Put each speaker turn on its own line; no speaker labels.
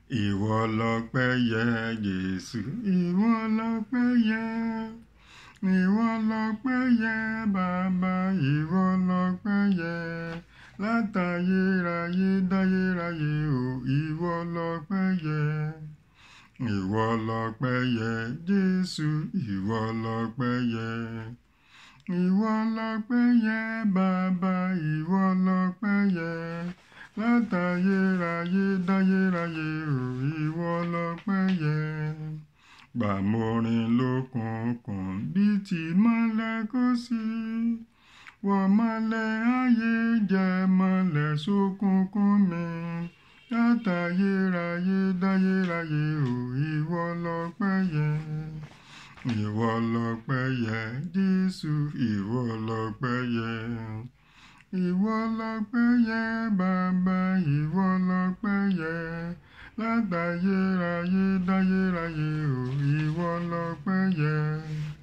Ìwọ lọpẹ́ yẹ Jésù, ìwọ lọpẹ́ yẹ. Ìwọ lọpẹ́ yẹ bàbá, ìwọ lọpẹ́ yẹ. Látayérayé dáyérayé o, ìwọ lọpẹ́ yẹ. Ìwọ lọpẹ́ yẹ Jésù, ìwọ lọpẹ́ yẹ. Ìwọ lọpẹ́ yẹ bàbá, ìwọ lọpẹ́ yẹ. Látayérayé dáyérayé o, ìwọ lọpẹ́ yẹ. Gbàmorin lókùnkùn bí ti mọ́lẹ̀ kò sí. Wọ́n mọ́lẹ̀ ayé jẹ́ mọ́lẹ̀ sókùnkùn mi. Látayérayé dáyérayé o, ìwọ lọpẹ́ yẹ. Ìwọ lọpẹ́ yẹ Jésù, ìwọ lọpẹ́ yẹ. Ìwọ lọpẹ́ yẹ bàbá, ìwọ lọpẹ́ yẹ. Látayérayé dáyérayé o, ìwọ lọpẹ́ yẹ.